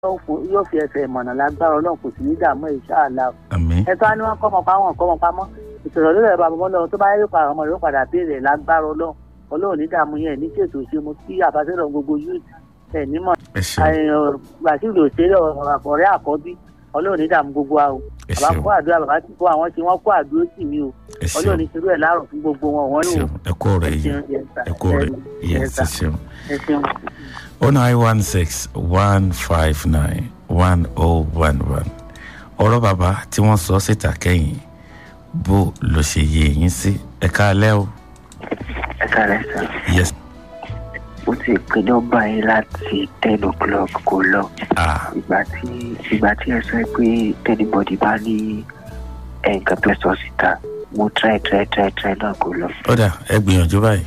yóò fi ẹsẹ̀ ìmọ̀nà lágbára ọlọ́run kò sí ní dààmú ìṣáàlá o. àmín ẹ tó á ní wọn kọ́mọ pa wọn kọ́mọ pamọ́ ìṣòro lórí ẹ̀rọ àbọ̀mọ́ lọ́wọ́ tó bá yẹ kó àwọn ọmọ rẹ̀ ó padà béèrè lágbára ọlọ́run ọlọ́run ní dààmú yẹn ní ṣètò ìṣẹ́mu sí àbáṣẹ́rọ̀ gbogbo youth ẹ̀ nímọ̀ ẹ ṣeun gbàsílò òṣèré ọ̀rẹ́ àkọ́bí ọlọ́run ní dààmú gbogbo wa o ẹ bàbá ṣeun kó àdúrà bàbá tí kó àwọn tí wọ́n kó àdúró tì mí o ẹ ṣeun ọlọ́run ní ṣerú ẹ̀ láàrọ̀ fún gbogbo wọn wọ́n ẹ ní o ṣeun ẹ kú ọ̀rọ̀ ẹ yìí ṣeun yes sir. ẹ kú ọ̀rọ̀ yìí Yes, yes ẹ sir. ṣeun. ẹ ṣeun. oh nine one six one five nine one oh one one ọ̀rọ̀ bàbá tí wọ́n sọ síta kẹ́yìn bó ló ṣe yé yín sí ẹ káalẹ́ o ẹ kàlẹ́ sá yes mo ti pe nọ́mbà yín láti ten o'clock kò lọ ah ìgbà tí ìgbà tí ẹ sọ pé tẹnibọdì bá ní nǹkan tó sọ síta mo try try try try náà kò lọ. ọ̀dà ẹ gbìyànjú báyìí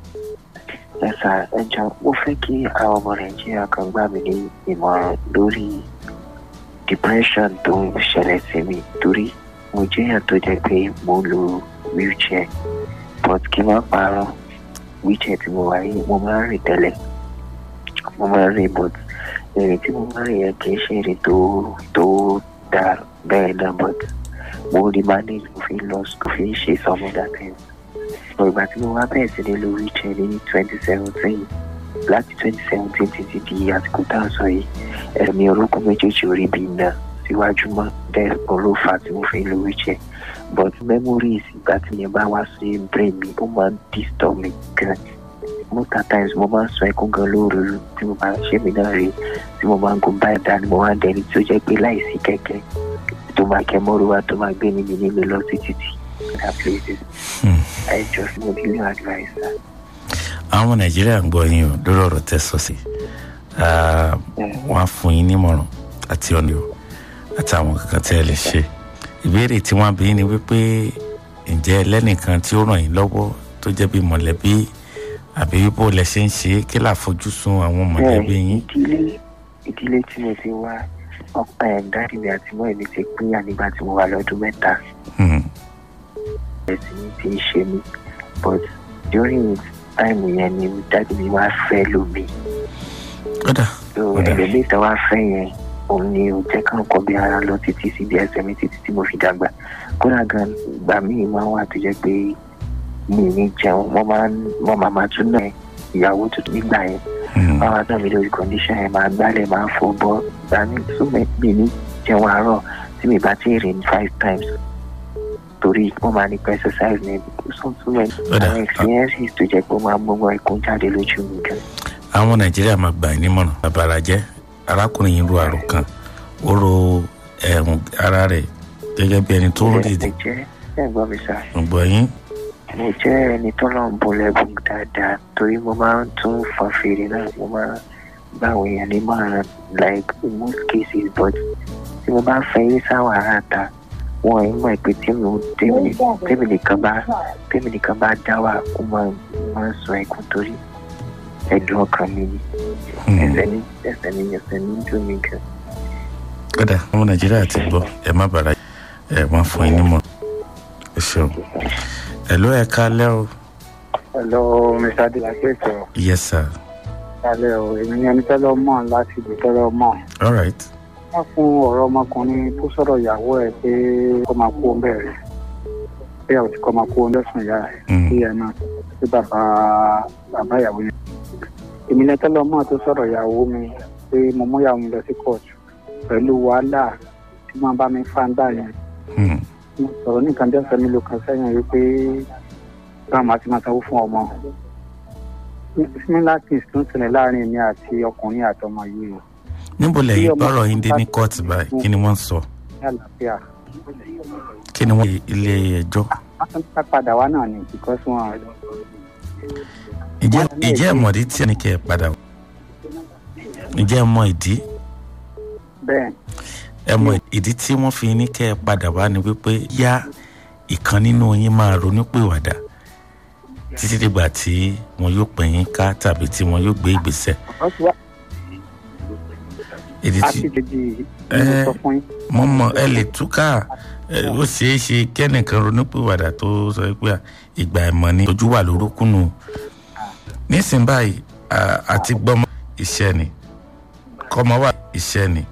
ẹ sá ẹ jọ mo fẹ́ kí àwọn ọmọ nàìjíríà kan gbà mí ní ìmọ̀ràn lórí depression tó ń ṣẹlẹ̀ sí mi torí mo jẹ́ èèyàn tó jẹ́ pé mo ń lo wheelchair but kí n má parọ́ wheelchair tí mo wà yìí mo máa ń rìn tẹ́lẹ̀ mo máa ń rìn but ìrìn tí mo máa ń rìn yẹn kì í ṣe ìrìn tó tó dáa bẹ́ẹ̀ náà but mo rí manage mo fi ń lọ mo fi ń ṣe some other things but ìgbà tí mo wá bẹ̀rẹ̀ sí ní lo wheelchair ní twenty seventeen láti twenty seventeen títí di àsìkò tá a sọ yìí ẹ̀mí orúkún méjèèjì orí bí náà síwájú mọ́ bẹ́ẹ̀ olófà tí mo fi ń lo wheelchair but memories ìgbà tí yẹn bá wá sí brain mi ó máa ń disturb mi gan most of times mo máa ń sọ ẹkún gan lóru tí mo máa ń ṣe mí náà rí tí mo máa ń gun báyìí dání mo máa ń dẹni tí ó jẹ́ pé láìsí kẹ̀kẹ́ tó máa kẹ́ mọ́rúwá tó máa gbé mi nílé lọ sí títì other places Hmm. I just mo nílò advice sir. àwọn ọmọ nàìjíríà ń gbọ́ yín o lórí ọ̀rọ̀ tẹ́ sọ sí Ah, wọ́n á fún yín nímọ̀ràn àti ọ̀nà o àti àwọn kankan tí ẹ lè ṣe ìbéèrè tí wọ́n bí yín ni wípé ǹjẹ́ ẹlẹ́nìkan tí ó ràn yín lọ́wọ́ tó jẹ́ bí mọ̀lẹ́bí àbí bó lẹ ṣe ń ṣe é kí láfojúsùn àwọn mọ̀lẹ́bí yín ìdílé ìdílé tí mo ti wá ọ̀pá ẹ̀ dáàdì mi àti mọ́ èmi ti pínyà nígbà tí mo wà lọ́dún mẹ́ta Hmm. ẹ̀sìn mi ti ń ṣe mí but during time yẹn ni dáàdì mi wá fẹ́ lómi kódà so Ó dáa. ẹlòmíì tó wá fẹ́ yẹn òun ni ò jẹ́ ká nǹkan bí ara lọ títí síbi ẹsẹ̀ mi títí tí mo fi dàgbà kódà gan ìgbà míì máa ń wà tó jẹ́ pé mi ì ní jẹun wọ́n máa ń wọ́n máa máa tún náà ìyàwó tuntun nígbà yẹn Hmm. báwa náà mi lórí condition yẹn máa gbálẹ̀ máa fọ bọ́ ìgbà mi súnmọ́ mi ní jẹun àárọ̀ tí mi bá ti rìn five times torí wọ́n máa ní pé exercise ní súnmọ́ Ó dáa. àwọn experiences tó jẹ́ pé ó máa mú wọn ẹkún jáde lójú mi gan. àwọn nàìjíríà máa gbà yín nímọ̀ràn bàbára jẹ́ arákùnrin yìí ro àrò kan ó ro ẹ̀hún ara rẹ̀ gẹ́gẹ́ bí ẹni tó ń mo dìde jẹ́ ẹ̀gbọ́n mi sá gbọ́ yín mo jẹ́ ẹni tó náà ń bọ́ lẹ́bùn dáadáa torí mo máa ń tún fọn fèrè náà mo máa ń gbà àwọn èèyàn ní mọ̀ràn like in most cases but tí mo bá fẹ́ yé sáwọn ará ta wọn ẹ̀ mọ̀ pé tí mo tèmi ní- tèmi nìkan bá tèmi nìkan bá dá wà ó máa máa ń sọ ẹkún torí ẹ̀dùn ọkàn mi ni Hmm. ẹsẹ̀ ní ẹsẹ̀ ní ẹsẹ̀ ní dùn mí gan. kódà àwọn nàìjíríà ti gbọ́ ẹ má bàrà ẹ wọ́n fún yín nímọ̀ràn ẹ ṣeun ẹ ló ẹ kálẹ́ o Hello, Mr. Adelakeso. yes sir Kálẹ̀ o, èmi ni ẹni tẹ́lẹ̀ mọ̀ láti ìlú tẹ́lẹ̀ mọ̀. all right Wọ́n fún ọ̀rọ̀ ọmọkùnrin tó sọ̀rọ̀ ìyàwó ẹ̀ pé kó máa kú ọbẹ̀ rẹ̀. Pé àwọn tí kò máa kú ọlọ́sùn ìyá rẹ̀. Hmm. Kí ẹ náà sí bàbá bàbá ìyàwó yẹn. Èmi ni tẹ́lẹ̀ mọ̀ tó sọ̀rọ̀ ìyàwó mi pé mo mú ìyàwó mi lọ sí kóòtù pẹ̀lú wàhálà tí wọ́n bá mi fáńdà yẹn. Hmm. Mo sọ̀rọ̀ nìkan bí ọ̀sẹ̀ mélòó kan sẹ́yìn wípé báwọn máa ti máa sanwó fún ọmọ. Similar things tó ń ṣẹlẹ̀ láàrin mi àti ọkùnrin àtọmọ yìí níbo lẹ́yìn ọmọ- gbọ́rọ̀ yín dé ní kóòtù báyìí kí ni wọ́n sọ ní àlàáfíà. kí ni wọ́n ilé ẹjọ́ Wọ́n tún ká padà wá náà ni because wọn ìjẹ́ ìjẹ́ ìmọ̀dí tí ẹnì kẹ́ ẹ padà wá? ìjẹ́ ẹ mọ ìdí bẹ́ẹ̀ ẹ mọ ìdí tí wọ́n fi ní kẹ́ ẹ padà wá ni wípé yá ìkan nínú yín máa ronúpìwàdà títí dìgbà tí wọn yóò pè yín ká tàbí tí wọn yóò gbé ìgbésẹ̀ wọ́n ti wá ìdí tí àti kejì ni mo Eh. sọ fún yín. mo mọ ẹ lè túká ẹ, ó ṣeé ṣe kẹ́nìkan ronúpìwàdà tó sọ pé à, ìgbà ẹ̀mọ́ ni ojú wà lórúkúnù nísìnyí báyìí à- àti gbọ́mọ iṣẹ́ ni kọ́mọ wà iṣẹ́ ni